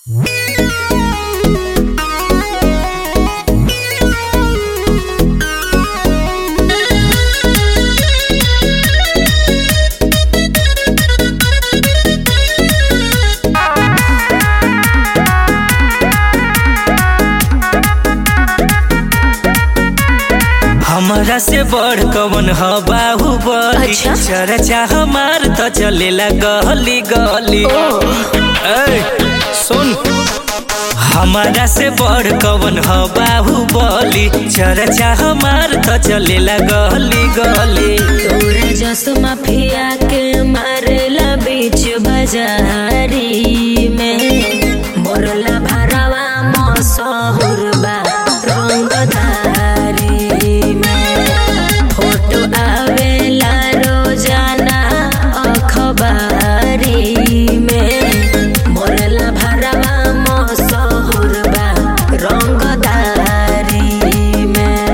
हमरा से बड़ कवन ह बाहुबली अच्छा? चर्चा हमार त चलेला गली गली ए सुन हमारा से बड़ कवन ह बाहुबली चर्चा हमार त चलेला गली गली तोरा जस माफिया के मारेला बीच बाजारी में मोरला भरावा मसहुर बा रंगधारी में फोटो आवेला रोजाना अखबारी में मोरला भरावा मसहुर बा रंगधारी में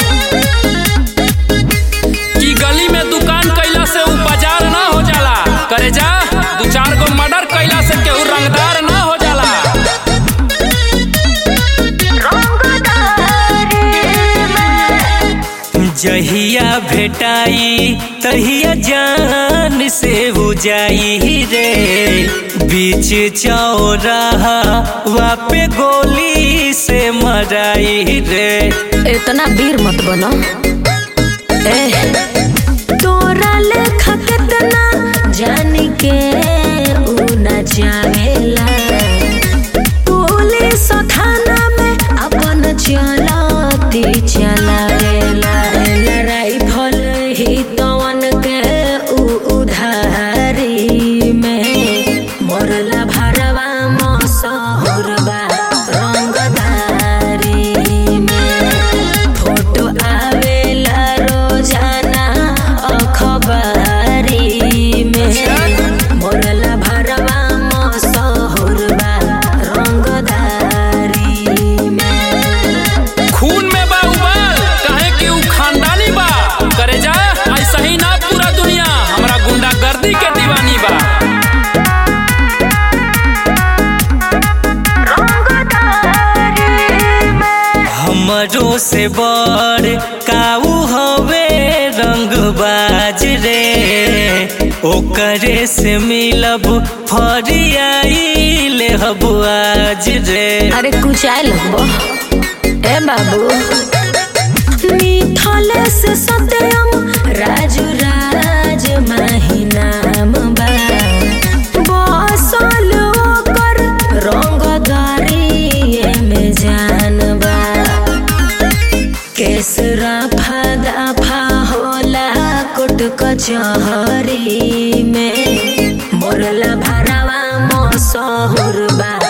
कि गली में दुकान कैला से उ बाजार ना हो जाला करे जा दू चार गो मर्डर कैला से केहू रंगदार ना हो जाला जहिया भेटाई तहिया जान से हो जाई रे बीच चौराहा वापे गोली से मराई रे इतना वीर मत बनो ए तोरा लेखा कितना जान के ऊ न जावेला पुलिस थाना में अपन चलती चलावेला राइफल ही तवन के ऊ उधारी में मोरला भरवा मसहुरबा रंगदारी में फोटो आवेला रोजाना अखबारी में मोरला भरवा मसहुरबा रंगदारी में खून में बा उबाल काहे कि उ खानदानी बा करे जा ऐसा ही ना पूरा दुनिया हमरा गुंडागर्दी के दीवानी बा हमरो से बड़ काऊ हवे रंगबाज रे ओकरे से मिलब फरियाई ले हब आज रे अरे कुछ आए लगबो ए बाबू मिथले से सत्यम राजू राज माही नाम बा बसल ओकर रंगदारी में जान बा केसरा फादा फा होला कोट कचहरी में मोरला भरावा मसहुर बा